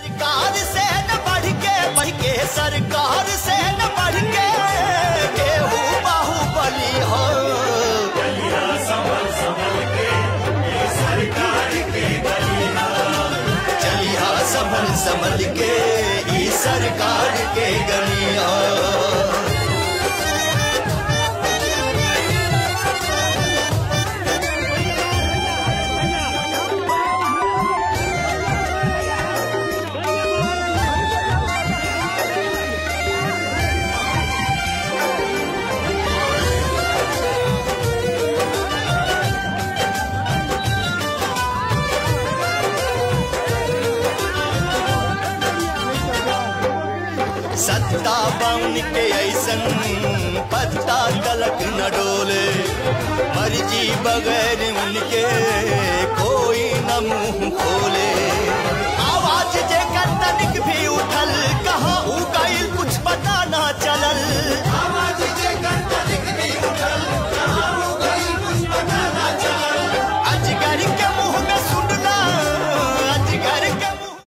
सरकार से न बढ़ के बढ़ के सरकार से न बढ़ के केहू बाहुबली हो चलिया संभल संभल के ई सरकार के गलिया सत्ता बाउन के ऐसन पत्ता तलक न डोले मर्जी बगैर उनके कोई न मुंह खोले